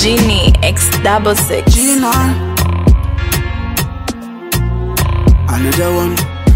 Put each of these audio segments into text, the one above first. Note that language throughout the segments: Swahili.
Genie X double six. Gina. Another one.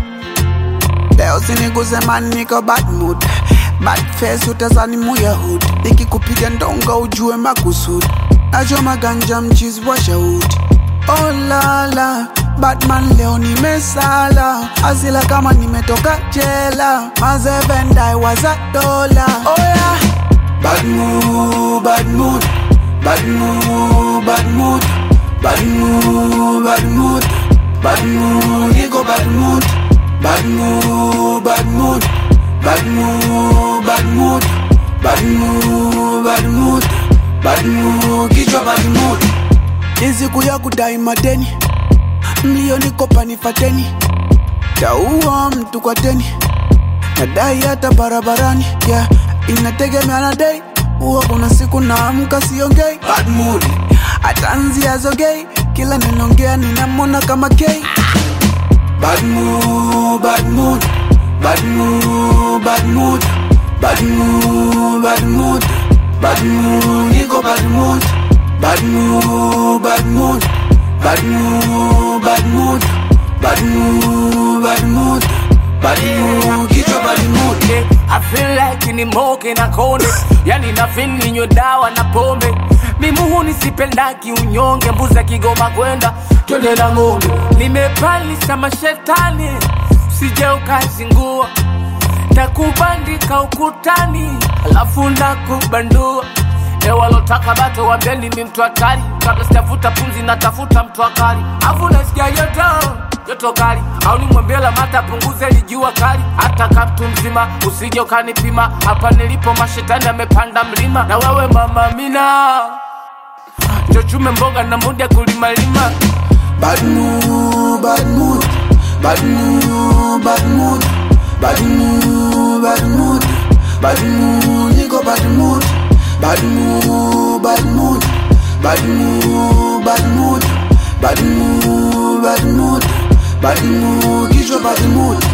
Leo siniguze man niko bad mood bad face utazani muya hood nikikupiga ndonga ujue makusudi nachoma ganja mchizi wa shahudi oh lala Batman leo nimesala asila kama nimetoka jela mazevendai waza dola oh yeah. Bad mood, bad mood, bad mood, bad mood, bad mood, bad mood, bad mood, niko bad mood, bad mood, bad mood, bad mood, bad mood, bad mood, bad mood, bad mood, kichwa bad mood. Ni siku ya kudai madeni, milioni kopa nifateni, taua mtu kwa deni nadai hata barabarani yeah. inategemea na dei huwa kuna siku naamka siongei bad mood atanzia zogei kila ninaongea ninamwona kama kei bad mood, bad mood, bad mood, bad mood, bad mood, bad mood, bad mood, niko bad mood, bad mood, bad mood, bad mood, bad mood, bad mood, bad mood, bad mood, kichwa bad mood. Yeah, I feel like ni moke na kone yani na feel ninywe dawa na pombe mimuhu nisipendaki unyonge mbuza kigoma kwenda twende na ng'ombe nimepalisa mashetani sije ukazingua takubandika ukutani alafu nakubandua ewalotaka bato wambeni mi mtu hatari kabla sitafuta pumzi natafuta mtu akali afu nasikia joto joto kali au nimwambie lamata punguze lijua kali hata kaptu mzima usije ukanipima hapa nilipo mashetani amepanda mlima na wewe mama mina chochume mboga na muda kulimalima Bad mood, bad mood, bad mood, bad mood, bad mood, bad mood, bad mood, niko bad mood, bad mood, bad mood, bad mood, bad mood, bad mood, bad mood, bad mood, kichwa bad mood.